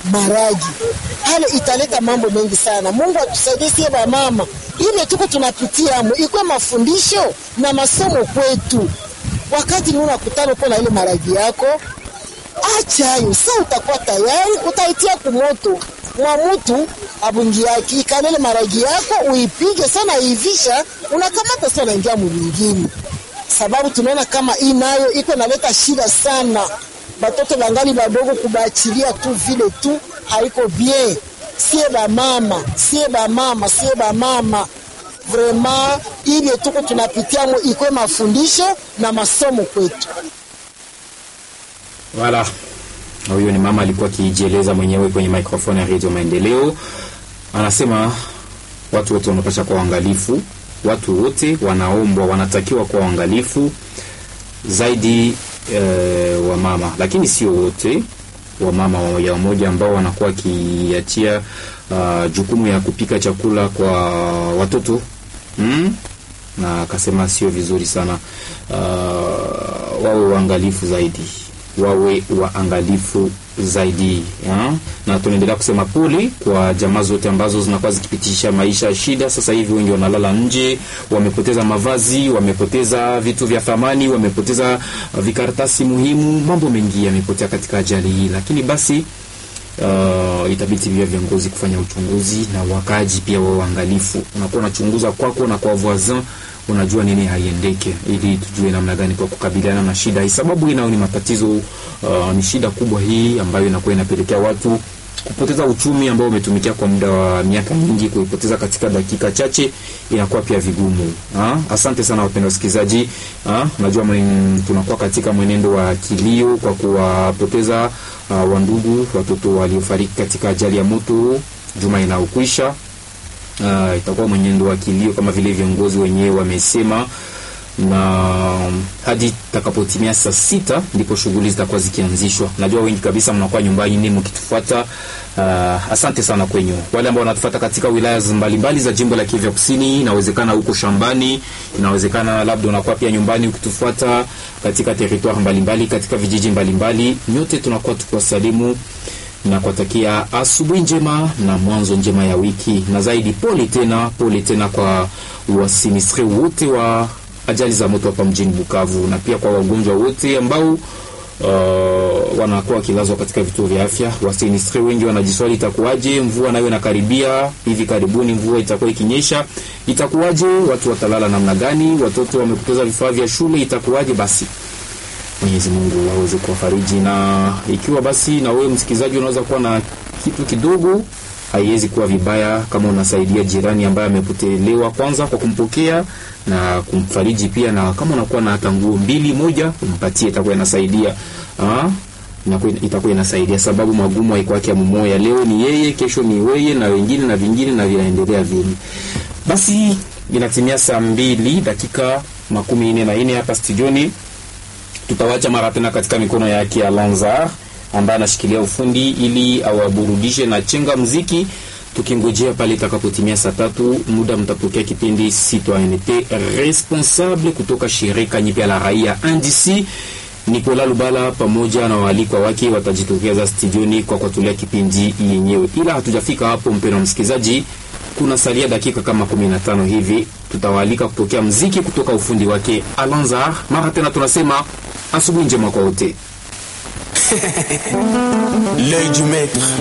maragi hale italeta mambo mengi sana. Mungu atusaidie sie mama, ile tuko tunapitia mo ikwe mafundisho na masomo kwetu. Wakati ni unakutana uko na ile maragi yako, acha hayo sa, utakuwa tayari utaitia kumoto mwa mutu abungi yake ikalele maragi yako uipige sana, iivisha unakamata sana, unaingia mwingine, sababu tunaona kama hii nayo iko naleta shida sana batoto bangali badogo kubachilia tu vile tu haiko bien. Sie bamama, sie bamama, sie bamama, vraiment ile tuko tunapitiamo ikwe mafundisho na masomo kwetu. Wala huyo ni mama alikuwa akijieleza mwenyewe kwenye microphone ya Radio Maendeleo, anasema watu wote wanapasha kuwa waangalifu, watu wote wanaombwa, wanatakiwa kuwa waangalifu zaidi e, wa mama, lakini sio wote wa mama wamoja wamoja ambao wanakuwa wakiachia uh, jukumu ya kupika chakula kwa watoto mm? na akasema sio vizuri sana uh, wawe waangalifu zaidi wawe waangalifu zaidi ya? na tunaendelea kusema pole kwa jamaa zote ambazo zinakuwa zikipitisha maisha ya shida. Sasa hivi wengi wanalala nje, wamepoteza mavazi, wamepoteza vitu vya thamani, wamepoteza vikaratasi muhimu, mambo mengi yamepotea katika ajali hii, lakini basi Uh, itabidi pia viongozi kufanya uchunguzi na wakaji pia wao waangalifu. Unakuwa unachunguza kwako na kwa voisin, unajua nini haiendeke, ili tujue namna gani kwa kukabiliana na shida hii, sababu hii nayo ni matatizo uh, ni shida kubwa hii ambayo inakuwa inapelekea watu kupoteza uchumi ambao umetumikia kwa muda wa miaka mingi, kuipoteza katika dakika chache inakuwa pia vigumu. Ha? Asante sana wapendwa wasikilizaji. Najua tunakuwa katika mwenendo wa kilio kwa kuwapoteza uh, wandugu watoto waliofariki katika ajali ya moto juma inaokwisha. Uh, itakuwa mwenendo wa kilio kama vile viongozi wenyewe wamesema na hadi takapotimia saa sita ndipo shughuli zitakuwa zikianzishwa. Najua wengi kabisa mnakuwa nyumbani ni mkitufuata. Uh, asante sana kwenyu wale ambao wanatufuata katika wilaya mbalimbali za jimbo la Kivu Kusini. Inawezekana huko shambani, inawezekana labda unakuwa pia nyumbani ukitufuata katika territoire mbalimbali, katika vijiji mbalimbali. Nyote tunakuwa tukiwasalimu na kuwatakia asubuhi njema na mwanzo njema ya wiki, na zaidi pole tena, pole tena kwa wasinistre wote wa ajali za moto hapa mjini Bukavu na pia kwa wagonjwa wote ambao uh, wanakuwa wakilazwa katika vituo vya afya. Wasinistre wengi wanajiswali itakuwaje, mvua nayo inakaribia hivi karibuni, mvua itakuwa ikinyesha, itakuwaje? Watu watalala namna gani? Watoto wamepoteza vifaa vya shule, itakuwaje? Basi Mwenyezi Mungu aweze kuwafariji, na ikiwa basi na wewe msikilizaji unaweza kuwa na kitu kidogo haiwezi kuwa vibaya kama unasaidia jirani ambaye amepotelewa, kwanza kwa kumpokea na kumfariji pia, na kama unakuwa na hata nguo mbili moja umpatie, itakuwa inasaidia ah, itakuwa inasaidia, sababu magumu haiko yake mmoja. Leo ni yeye, kesho ni wewe na wengine na vingine na vinaendelea vile. Basi inatimia saa mbili dakika makumi nne na nne hapa studioni. Tutawacha mara tena katika mikono yake Alanzar ambaye anashikilia ufundi ili awaburudishe na chenga mziki, tukingojea pale itakapotimia saa tatu muda mtapokea kipindi Citoyenneté Responsable kutoka shirika nyipya la raia NDC. Nicolas Lubala pamoja na waalikwa wake watajitokeza studioni kwa kutulia kipindi yenyewe, ila hatujafika hapo, mpendwa msikilizaji, kuna salia dakika kama 15 hivi, tutawaalika kupokea mziki kutoka ufundi wake Alanzar. Mara tena tunasema asubuhi njema kwa wote. L'œil du maître